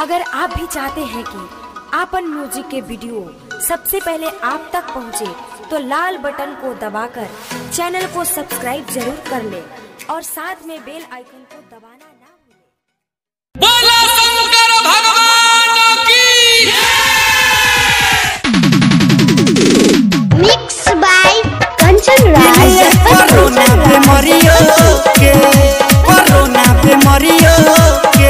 अगर आप भी चाहते हैं कि आपन म्यूजिक के वीडियो सबसे पहले आप तक पहुंचे, तो लाल बटन को दबाकर चैनल को सब्सक्राइब जरूर कर ले और साथ में बेल आइकन को दबाना ना भूलें। बोला शंकर भगवान की मिक्स बाय कंचन राज ये कोरोना पे मरियो के कोरोना पे मरियो के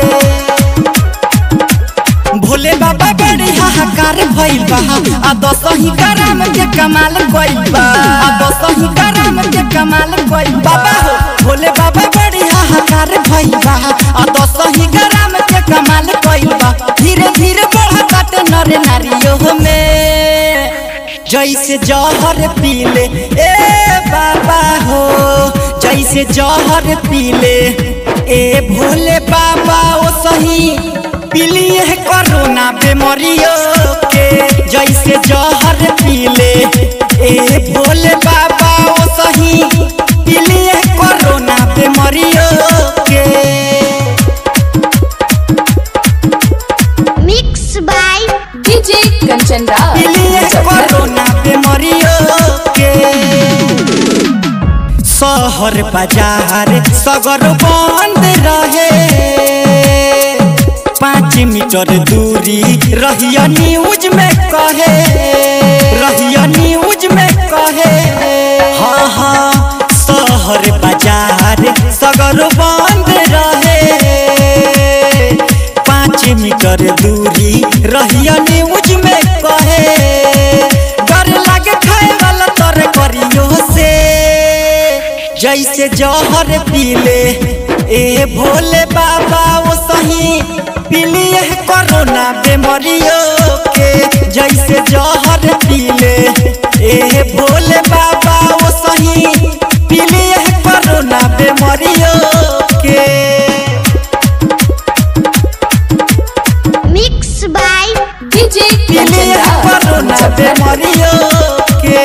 भोले बाबा बड़ी हाहाकार भइल बा आ दसही ग्राम के कमाल गइल बा आ दसही ग्राम के कमाल गइल बा बाबा हो भोले बाबा बड़ी हाहाकार भइल बा आ दसही ग्राम के कमाल गइल बा धीरे धीरे बढ़त नर नारियो में जैसे जहर पीले ए बाबा हो जैसे जहर पीले ए भोले बाबा ओ सही पीलिए कोरोना बीमारियों के जैसे जहर पीले ए भोले बाबा ओ सही पीलिए कोरोना बीमारियों के mix by DJ Kanchan Raj पीलिए कोरोना बीमारियों के शहर बाजार सगर बंद रहे पाँच मीटर दूरी रहिया न्यूज में कहे रहिया न्यूज में कहे हाँ हाँ शहर बाजार सगर बंद रहे पाँच मीटर दूरी रहिया न्यूज में कहे डर लागे खाए वाला तर करियो से जैसे जहर पीले ए भोले बाबा वो सही पीलिए कोरोना बीमारियों के जैसे जहर पीले ए भोले बाबा वो सही पीलिए कोरोना बीमारियों के मिक्स बाय डीजे कंचन पीलिए कोरोना राज बीमारियों के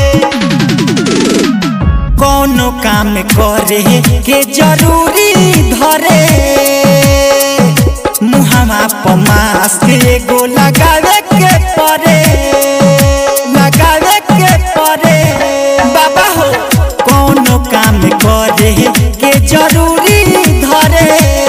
कोनो काम करे के जरूरी धरे मुहमा पर मास्क एगो लगावे के पड़े लगावे के पड़े बाबा हो कोनो काम करे के जरूरी धरे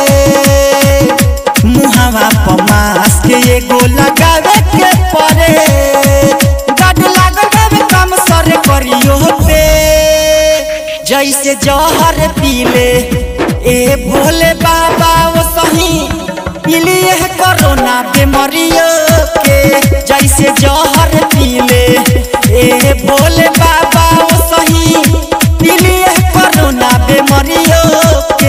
मुहवा पर मास्क एगो लगावे के पड़े गड लागल काम सर करियो पे जैसे जहर पीले ए भोले बाबा वो सही पीलिए कोरोना बीमारियों के जैसे जहर पीले ए भोले बाबा वो सही पीलिए कोरोना बीमारियों के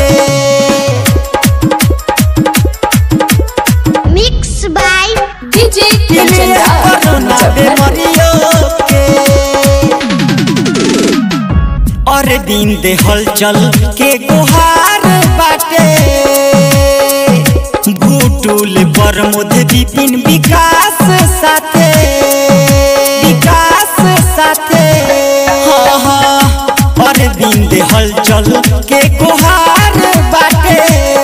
मिक्स बाय डीजे कंचन पीलिए कोरोना राज बीमारियों के और दिन दे हलचल के गुहार बाटे भूटुल पर मुध विपिन विकास साथे विकास साथे हाँ हाँ और दिन दे हलचल के गुहार बाटे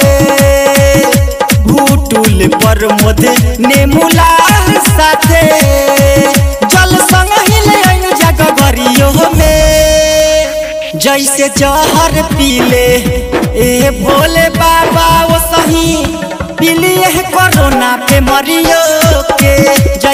भूटुल पर मुध नेमुला साथे जल संग हिले जग गरियो में जैसे जहर पीले ए भोले बाबा वो सही पीलिए कोरोना पे मरियो के